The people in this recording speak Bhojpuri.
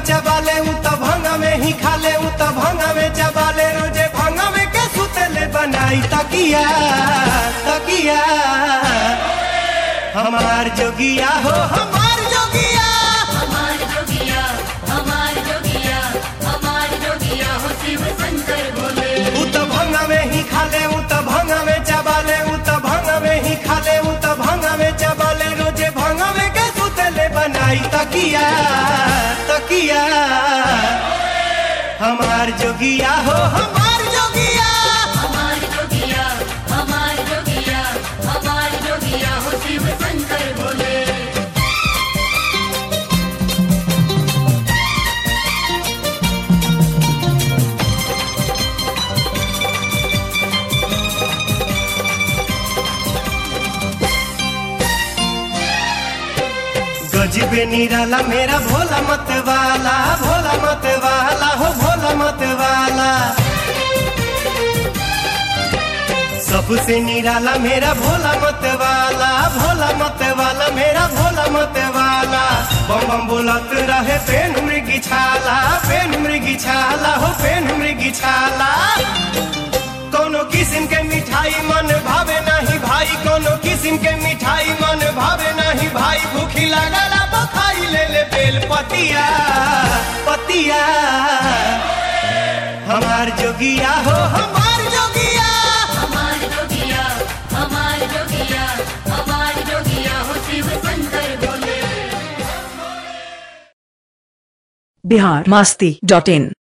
चबाले उ त भंगा में ही खाले उ त भंगा में चबाले रोजे भंगा में के सुतले बनाई तकिया तकिया हमार जोगिया हो हमार जोगिया हमार जोगिया हमार जोगिया हमार जोगिया हो शिव शंकर भोले उ त भंगा में ही खाले उ त भंगा में चबाले उ त भंगा में ही खाले उ त भंगा में चबाले रोजे भंगा में के सुतले बनाई तकिया तकिया हमार जोगिया हो हमार जोगिया हमार जोगिया हमार जोगिया हमार जोगिया हो शिव शंकर भोले गजबे निराला मेरा भोला मत वाला भोला मत वाला हो भोला मत वाला सबसे निराला मेरा भोला मत वाला भोला मत वाला मेरा भोला मत वाला बम बम बोलत रहे पेन मृगी छाला पेन मृगी छाला हो पेन मृगी छाला कोनो किस्म के मिठाई मन भावे नहीं भाई कोनो किस्म के मिठाई मन भावे नहीं भाई भूखी लागला बखाई ले ले बेल पतिया पतिया हमार जोगिया हो हमार जोगिया हमार जोगिया हमार जोगिया हमार जोगिया हो शिव शंकर भोले बिहार मस्ती डॉट इन